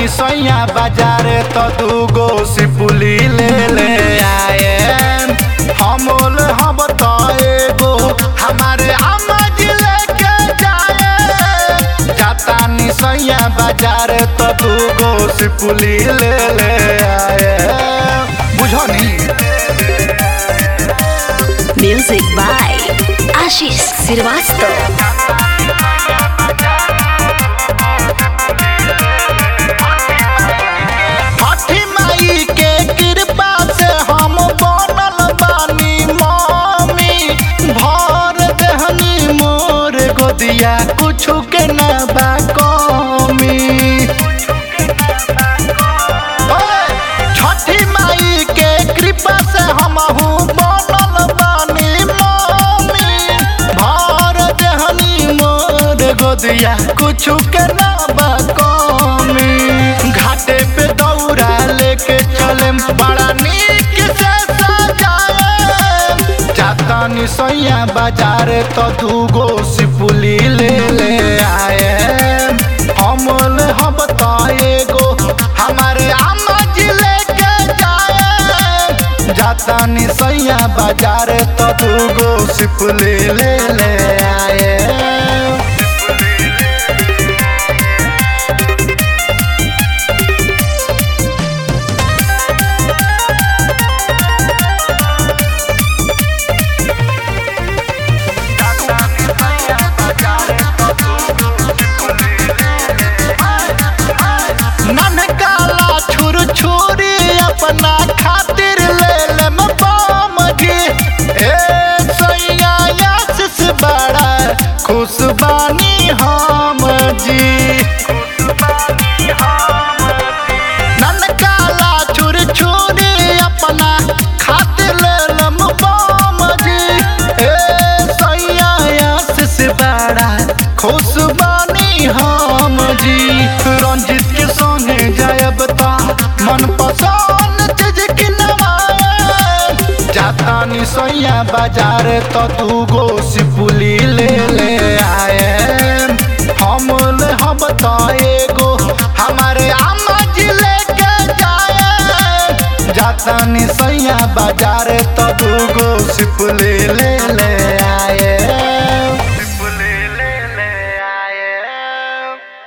जातानी सैया बाजार तो दूगो सिपुली ले ले आए हमोल हम तो एगो हमारे अम्मा जी लेके जाए जातानी सैया बाजार तो दूगो सिपुली ले ले आए बुझो नी Music by Ashish Srivastava. छठी माई के कृपा से हम बनल बानी मम्मी भर देहनी मोर गोदिया कुछु के न बा कमी ओए, छठी माई के कृपा से हम बनल बानी मम्मी भर देहनी मोर गोदिया कुछु के न बा कमी घाटे पे दौड़ा लेके चले बड़ा नीक से सजाए जातानी सैया बाजार तो दूगो सिपुली ले ले आए हमल हम तो एगो हमारे अम्मा जी लेके जाए जातानी सैया बाजार तो दूगो सिपुली ले ले आए ननकाला छुर छुरी अपना खातिर ले ले बम जी ए सैया आशीष बड़ा खुश बानी हम जी ननकाला छुर छुरी अपना खातिर ले ले बम जी ए सैया आशीष बड़ा खुश बानी हम जी रंजित के संगे जायब ता मन पसंद चीज किनवाए जातानी सैया बाजार तो दूगो सिपुली ले ले आए हम ले हम तो एगो हमारे अम्मा जी लेके जाए जातानी सैया बाजार तो दूगो सिपुली ले ले आए